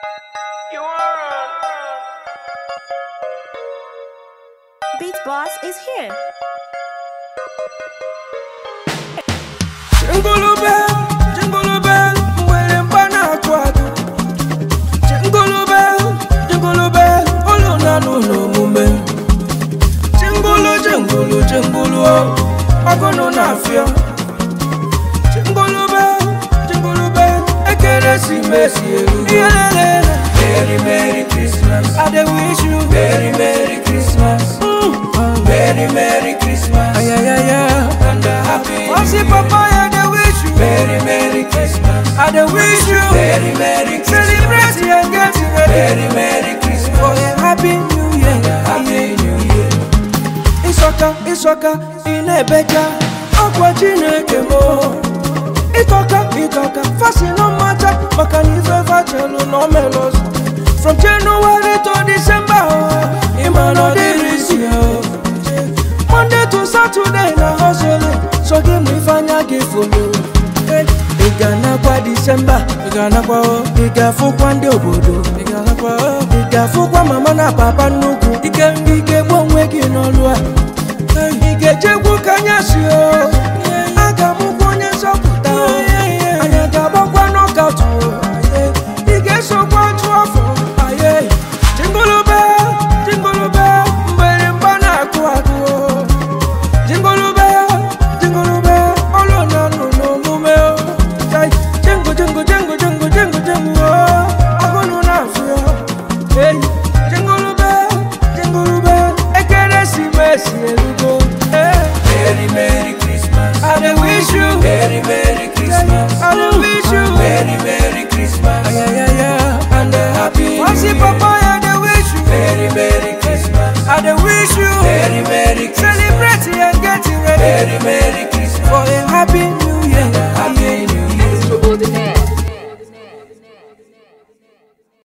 You are. Beat Boss is here. Chingulube, chingulube, mwere mpana kwadu. Chingulube, chingulube, olu na nuno mume. Chingulu, chingulu, chingulu, oh, agono na fia. Chingulube, chingulube, ekeresimesi eru. Iyelele. Merry, Merry Christmas. I dey wish you very, Merry Christmas. Mm. Very, Merry Christmas. Ay, ay, ay, ay. And a happy Wasi papa, I dey wish you very, Merry Christmas. I dey wish you very, Merry Christmas. Celebrate and get ready. Very, Merry Christmas. For a happy new year. Happy new year. Isoka, isoka, inebeja. Ọkwa Chineke mo. Itoka, itoka, fasi no matter. Maka na ife fachelu no melos. From January to December, oh, ima no dey busy, oh. Monday to Saturday na hustling, so give me fanya gị follow. Hey, Ị ga-anakwa December, ị ga-anakwa o, ị ga-afụkwa ndị obodo, ị ga-anakwa o, ị ga-afụkwa mama na papa nnukwu, ike ị ga-egbu onwe gị n'ọlụ a. Hey, Ị ga-ejekwu kanyasị o,